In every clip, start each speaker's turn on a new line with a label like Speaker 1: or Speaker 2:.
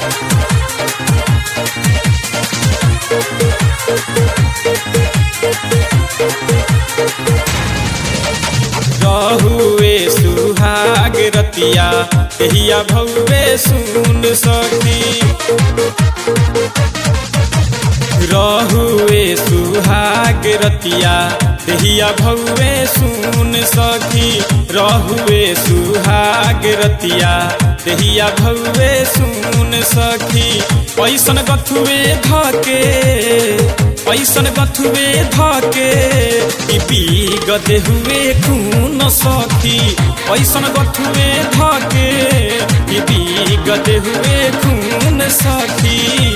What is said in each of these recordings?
Speaker 1: रहुए सुहाग रतिया कहिया भौवे सुन सखी रहुए सुहाग रतिया दहिया भौवे सुन सखी रहुए सुहाग रतिया दहिया भौवे सुन सखी पैसन गथुए धके पैसन गथुए धके पी गदे हुए खून सखी पैसन गथुए धके पी गदे हुए खून सखी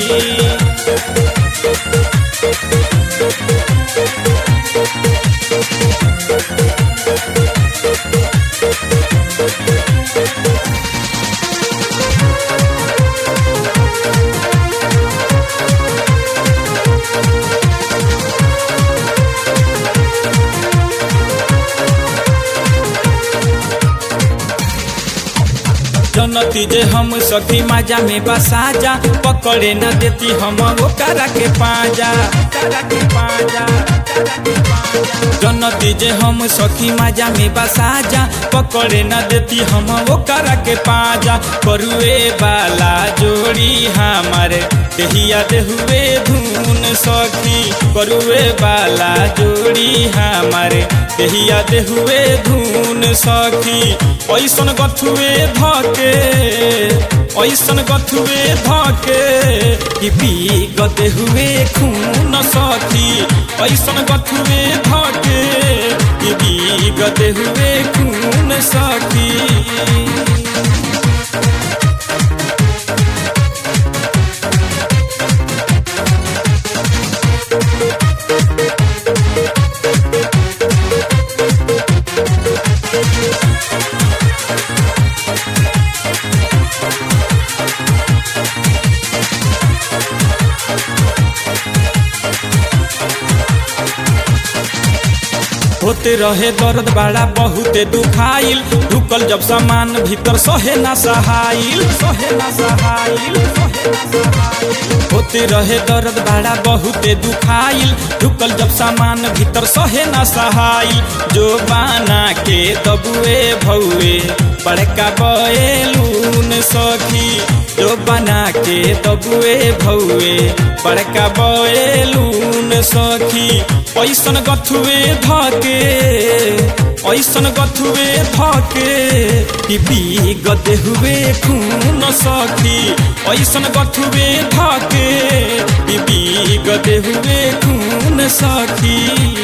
Speaker 1: जनती जे हम सखी माजा में बसाजा पकड़े न देती हम ओकरा के पाजा ओकरा के पाजा जनती जे हम सखी माजा में बसाजा पकड़े न देती हम ओकरा के पाजा करुए वाला जोड़ी हमारे देहिया देहुए धुन सखी करुए वाला जोड़ी हमारे देहिया देहुए धुन सखी ऐसन गथुए धके ऐसन गथुए धके कि पी गदे हुए खून सखी ऐसन गथुए धके कि पी गदे हुए खून सखी होते रहे दर्द बड़ा बहुते दुखाइल ढुकल जब सामान भीतर सहे ना सहाइल सहे ना सहाइल होते रहे दर्द बड़ा बहुते दुखाइल ढुकल जब सामान भीतर सहे ना सहाइल जो बाना के दबुए भौए बड़का बएलून सखी जो बना के दबुए भौए बड़का बएलून सखी ऐसन गथुए धके ऐसन गथुए धके कि पी गदे हुए खून सखी ऐसन गथुए धके कि पी गदे हुए खून सखी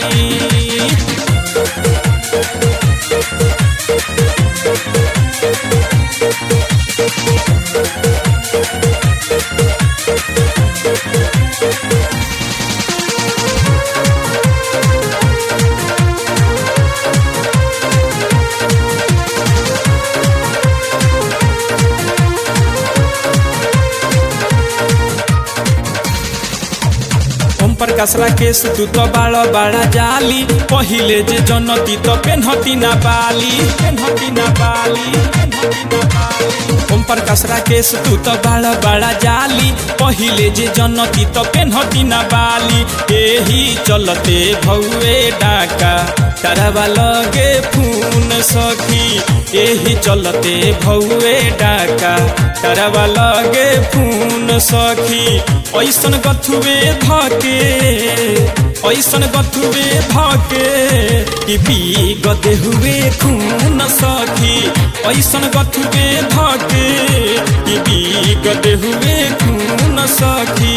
Speaker 1: ओम प्रकाश राकेश तू तो बाड़ा बाड़ा जाली पहिले जे जनती तो पेन्हती ना बाली पेन्हती ना बाली पेन्हती ना बाली ओम प्रकाश राकेश तू तो बाड़ा बाड़ा जाली पहिले जे जनती तो पेन्हती ना बाली एही चलते भौए डाका तारावा लगे फून सखी एही चलते भौए डाका तारावा लगे फून सखी ऐसन गथुए धके ऐसन गथुए धके कि पी गदे हुए खून सखी ऐसन गथुए धके कि पी गदे हुए खून सखी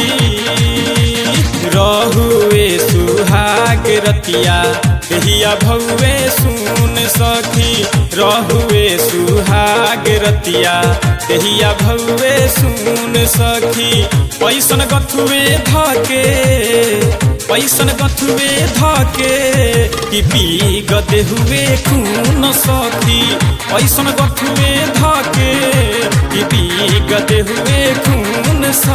Speaker 1: रहुए सुहाग रतिया कहिया भौवे सुन सखी रहुए सुहाग रतिया कहिया भौवे सुन सखी पैसन गथुए धके पैसन गथुए धके कि पी गदे हुए खून सखी पैसन गथुए धके कि पी गदे हुए खून सखी